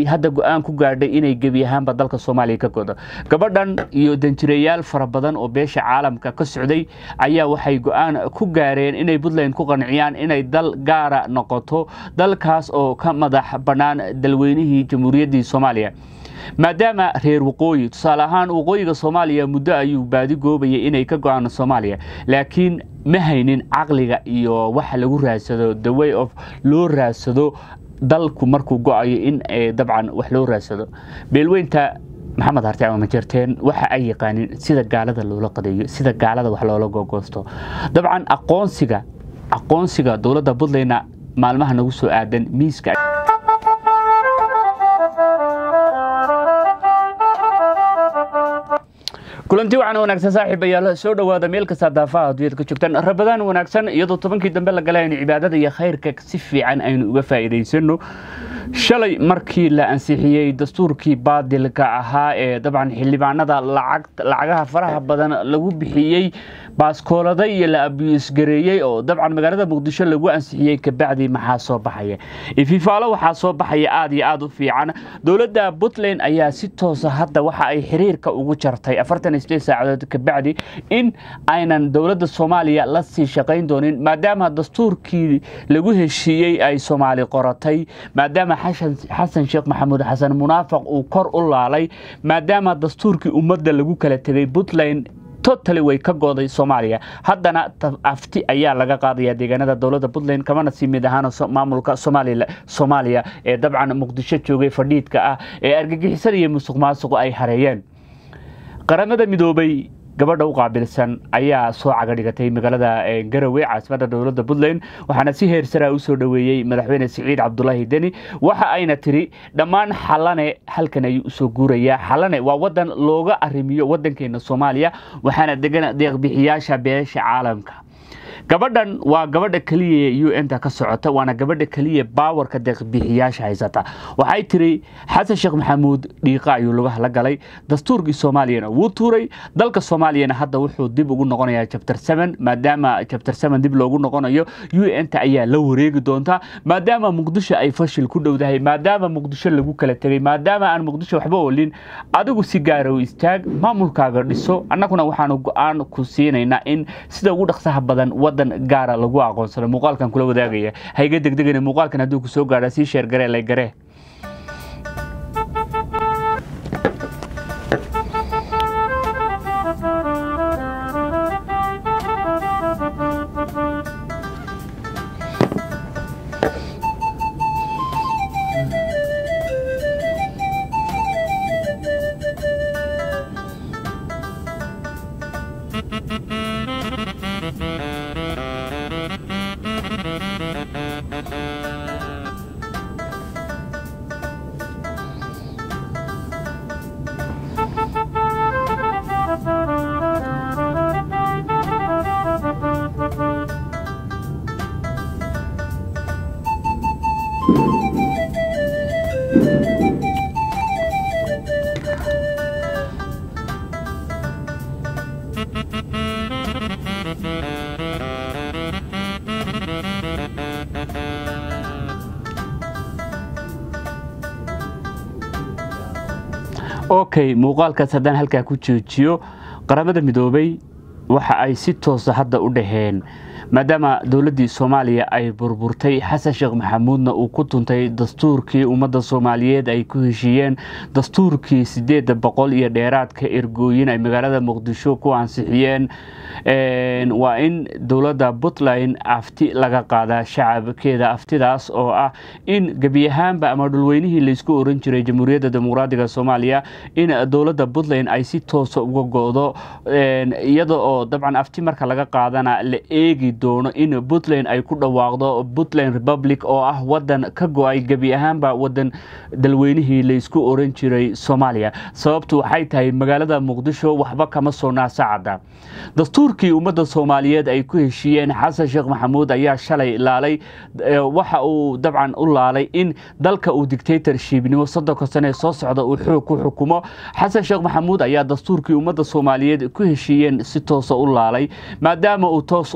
hadda go-aan ku gaadhay inay gebi ahaanba dalka soomaaliya ka godo gabadhan iyo danjireyaal fara badan oo beesha caalamka ka socday ayaa waxay go-aan ku gaareen inay puntland ku qanciyaan inay dal gaara noqoto dalkaas oo ka madax bannaan dalweynihii jamhuuriyaddii soomaaliya maadaama reer waqooyi tusaale ahaan waqooyiga soomaaliya muddo ayuu baadi goobayay inay ka go-aan soomaaliya laakiin ma haynin caqliga iyo waxa lagu raadsado the way of loo raadsado dalku markuu go-ayo in dabcan wax loo raadsado beelweynta maxamed harti ama majerteen waxa ay yaqaanin sida gaalada loola qadeeyo sida gaalada wax loola gogoosto dabcan aqoonsiga aqoonsiga dowladda puntlandna maalmaha nagu soo aadan miiska kulanti waxaan wanaagsan saaxiibayaal soo dhowaada meel kasta daafaha adduunyada ka joogtaan rabadaan wanaagsan iyadoo tobankii dambe la galay aynu cibaadada iyo khayrka si fiican aynu uga faa'iidaysano shalay markii la ansixiyey dastuurkii baadilka ahaa ee dabcan xildhibaanada lacagaha faraha badan lagu bixiyey baaskoolada iyo la abiyusgareeyey oo dabcan magaalada muqdisho lagu ansixiyey kabacdi maxaa soo baxaya ififaalo waxaa soo baxaya aad iyo aad u fiican dowladda puntland ayaa si toosa hadda waxa ay xiriirka ugu jartay afartan isdeed saacadood kabacdi in aynan dowladda soomaaliya la sii shaqayn doonin maadaama dastuurkii lagu heshiiyey ay soomaali qoratay maadaama xasan sheekh maxamuud xasan munaafaq uu kor u laalay maadaama dastuurkii ummadda lagu kala tegay puntland totally way ka gooday soomaaliya haddana afti ayaa laga qaadaya deegaanada dowladda puntland kamana sii mid ahaan maamulka soomaaliya ee dabcan muqdisho joogay fadhiidka ah ee argagixisada iyo musuq maasuqu ay hareeyeen qaramada midoobay gabadha u qaabilsan ayaa soo caga dhigatay magaalada garowe caasimadda dowladda puntland waxaana si heersaraa u soo dhoweeyey madaxweyne siciid cabdulaahi deni waxa ayna tiri dhammaan xalane halkan ayuu usoo guurayaa xalane waa wadan looga arrimiyo wadankeena soomaaliya waxaana degan deeqbixiyaasha beesha caalamka gabadhan waa gabadha keliya u n-ta ka socota waana gabadha keliya baawarka deeqbixiyaasha haysata waxay tiri xasan sheekh maxamuud dhiiqa ayuu lugaha la galay dastuurkii soomaaliyana wuu tuuray dalka soomaaliyana hadda wuxuu dib ugu noqonayaa jabtar seven maadaama jabtar seven dib loogu noqonayo u n-ta ayaa la wareegi doonta maadaama muqdisho ay fashil ku dhowdahay maadaama muqdisho lagu kala tegay maadaama aan muqdisho waxba olin adigu si gaarow istaag maamulkaaga dhiso annaguna waxaanu go-aan ku siinaynaa in sida ugu dhaqsaha badan wadan gaara lagu aqoonsado muuqaalkan kula wadaagaya hayga degdegana muuqaalkan hadduu ku soo gaadha sii sheergaree lay garee okay muuqaalkaas haddaan halkaa ku joojiyo qaramada midoobay waxa ay si toosa hadda u dhaheen maadaama dowladdii soomaaliya ay burburtay xasan sheekh maxamuudna uu ku tuntay dastuurkii ummadda soomaaliyeed ay ku heshiiyeen dastuurkii sideedda boqol iyo dheeraadka ergooyin ay magaalada muqdisho ku ansixiyeen waa in dowladda puntland afti laga qaadaa shacabkeeda aftidaas oo ah in gebi ahaanba ama dhulweynihii laysku oran jiray jamhuuriyadda dimuqraadiga soomaaliya in dowladda puntland ay si toosa uga go-do iyada oo dabcan afti marka laga qaadana la eegi doono in puntland ay ku dhawaaqdo puntland republic oo ah wadan ka go-ay gebi ahaanba wadan dalweynihii laysku oran jiray soomaaliya sababtu waxay tahay magaalada muqdisho waxba kama soo naasacada dastuurkii ummadda soomaaliyeed ay ku heshiiyeen xasan sheekh maxamuud ayaa shalay laalay waxa uu dabcan u laalay in dalka uu dictatorshipnimo soddonka sane soo socda uu xoog ku xukumo xasan sheekh maxamuud ayaa dastuurkii ummadda soomaaliyeed ku heshiiyeen si toosa u laalay maadaama uu toos u laalay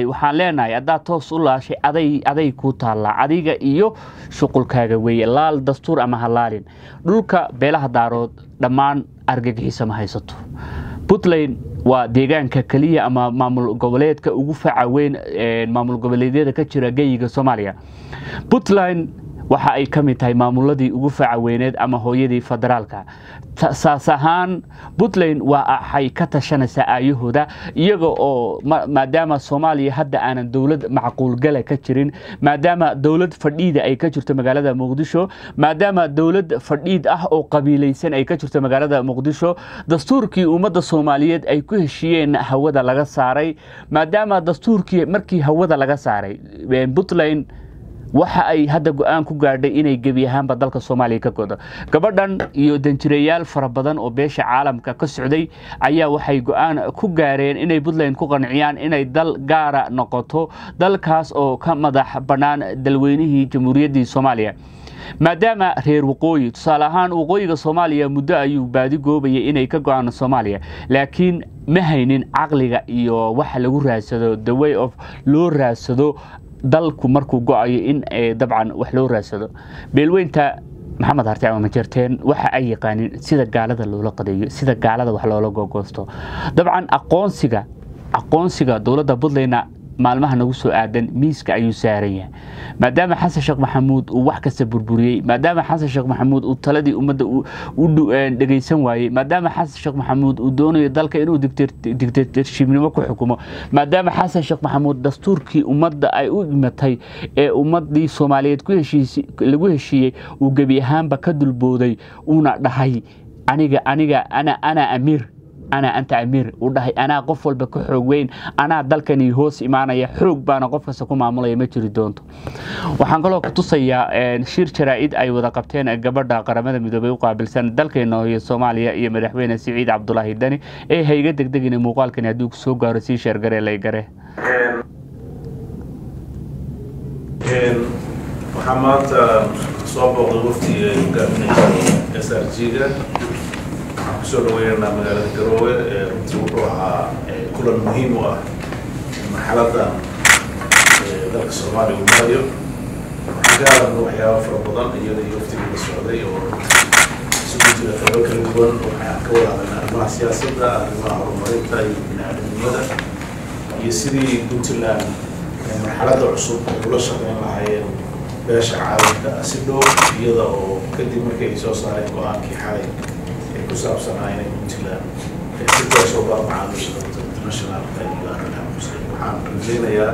waxaan leenahay haddaad toos u laashay aday aday kuu taallaa adiga iyo shuqulkaaga weeye laal dastuur ama halaalin dhulka beelaha daarood dhammaan argagixisa ma haysato puntland waa deegaanka keliya ama maamul goboleedka ugu faca weyn maamul goboleedyada ka jira geyiga soomaaliya puntland waxa ay ka mid tahay maamuladii ugu faca weyneed ama hooyadii federaalka saas ahaan puntland waxay ka tashanaysaa aayahooda iyaga oo maadaama soomaaliya hadda aanan dowlad macquulgala ka jirin maadaama dowlad fadhiida ay ka jirto magaalada muqdisho maadaama dowlad fadhiid ah oo qabiilaysan ay ka jirto magaalada muqdisho dastuurkii ummadda soomaaliyeed ay ku heshiiyeen hawada laga saaray maadaama dastuurkii markii hawada laga saaray puntland waxa ay hadda go-aan ku gaadhay inay gebi ahaanba dalka soomaaliya ka godo gabadhan iyo danjireyaal fara badan oo beesha caalamka ka socday ayaa waxay go-aan ku gaareen inay puntland ku qanciyaan inay dal gaara noqoto dalkaas oo ka madax bannaan dalweynihii jamhuuriyaddii soomaaliya maadaama reer waqooyi tusaale ahaan waqooyiga soomaaliya muddo ayuu baadi goobayay inay ka go-aan soomaaliya laakiin ma haynin caqliga iyo waxa lagu raadsado the way of loo raadsado dalku markuu go-ayo in dabcan wax loo raadsado beelweynta maxamed harti ama majerteen waxa ay yaqaanin sida gaalada loola qadeeyo sida gaalada wax loola gogoosto dabcan aqoonsiga aqoonsiga dowladda puntlandna maalmaha nagu soo aadan miiska ayuu saaran yahay maadaama xasan sheekh maxamuud uu wax kasta burburiyey maadaama xasan sheekh maxamuud uu taladii ummadda u dhegaysan waayey maadaama xasan sheekh maxamuud uu doonayo dalka inuu digtatorshibnimo ku xukumo maadaama xasan sheekh maxamuud dastuurkii ummadda ay u dhimatay ee ummadii soomaaliyeed lagu heshiiyey uu gebi ahaanba ka dulbooday uuna dhahay aniga aniga ana ana amiir anaa anta amiir uu dhahay anaa qof walba ka xoog weyn anaa dalkani hoos imaanaya xoog baana qof kasta ku maamulaya ma jiri doonto waxaan kaloo ku tusayaa shir jaraa'id ay wada qabteen gabadha qaramada midoobey u qaabilsan dalkeena hooye soomaaliya iyo madaxweyne siciid cabdulaahi dani ee hayga degdegina muuqaalkani hadduu soo gaaro sii sheergare lay gare waxaa maanta soo booqday waftiga ay hogaaminaysa s r g-ga waxaan kusoo dhaweynanaa magaalada garoowe runtii wuxuu ahaa kulan muhiim u ah marxaladan dalka soomaaliya uu marayo waxaan ka hadalna waxyaaba fara badan iyada iyo waftigii la socday oo isugu jira qaybo kala duwan waxaan ka wada hadalnaa arrimaha siyaasadda arrimaha horumarinta iyo biniaadamnimada iyo sidii puntland marxaladda cusub ay ula shaqeyn lahaayeen beesha caalamka si dhow iyada oo kadib markii ay soo saareen go-aankii xalay ku saabsanaa inay puntland si toosoo baa macaamiisha internationalka iyo arrimaha muslim waxaan rajeynayaa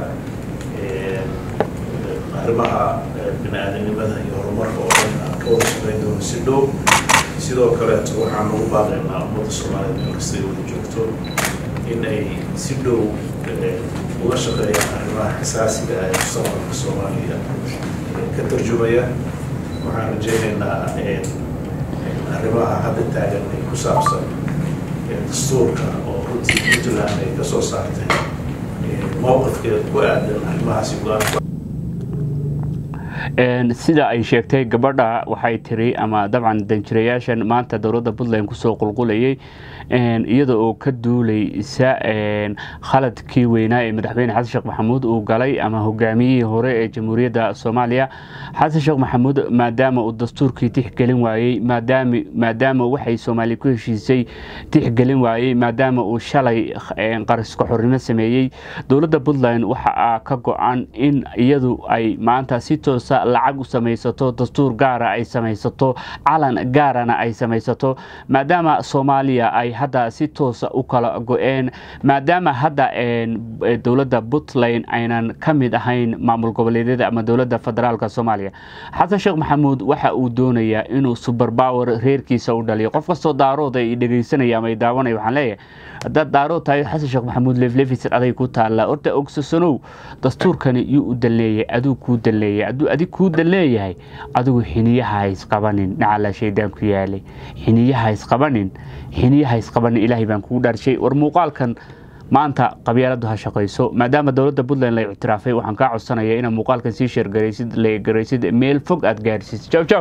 arrimaha bini-aadanimada iyo horumarka oo dhan aan ka wada shaqeyn doono si dhow sidoo kaleeto waxaan ugu baaqaynaa ummadda soomaaliyeed meel kasta ay wada joogto in ay si dhow uga shaqeeyaan arrimaha xasaasiga ah ee mustaqbalka soomaaliya ka tarjumaya waxaan rajeynaynaa arrimaha hadda taagan ay ku saabsan dastuurka oo runtii puntland ay ka soo saartay mowqifkeeda ku aadan arrimahaasi go-aan sida ay sheegtay gabadha waxay tiri ama dabcan danjirayaashan maanta dowladda puntland kusoo qulqulayay iyada oo ka duulaysa khaladkii weynaa ee madaxweyne xasan sheekh maxamuud uu galay ama hogaamiyihii hore ee jamhuuriyadda soomaaliya xasan sheekh maxamuud maadaama uu dastuurkii tixgelin waayey maadaama waxay soomaaliya ku heshiisay tixgelin waayey maadaama uu shalay qariska xornimo sameeyey dowladda puntland waxa ka go-an in iyadu ay maanta si toosa lacag u samaysato dastuur gaara ay samaysato calan gaarana ay samaysato maadaama soomaaliya ay hadda si toosa u kala go-een maadaama hadda dowladda puntland aynan ka mid ahayn maamul goboleedyada ama dowladda federaalk soomaaliya xasan sheekh maxamuud waxa uu doonayaa inuu suberbower reerkiisa u dhaliyo qof kastoo daarood ay dhegaysanaya ama ay daawanaya waxaan leeyahay haddaad daarood tahay xasan sheekh maxamuud leflefisid aday ku taallaa horta ogsasanow dastuurkani yuu u dalleeyay aduu kuu dalleeyay aduu adig kuu dalleeyahay adigu xiniyaha ha isqabanin nacala shaydaan ku yaalay xiniyaha ha isqabanin xiniyaha ha isqabanin ilaahay baan kugu dhaarshay war muuqaalkan maanta qabyaaladu ha shaqayso maadaama dowladda puntland la ictiraafay waxaan kaa codsanayaa inaad muuqaalkan sii sheergaraysid la garaysid meel fog aad gaarsiisid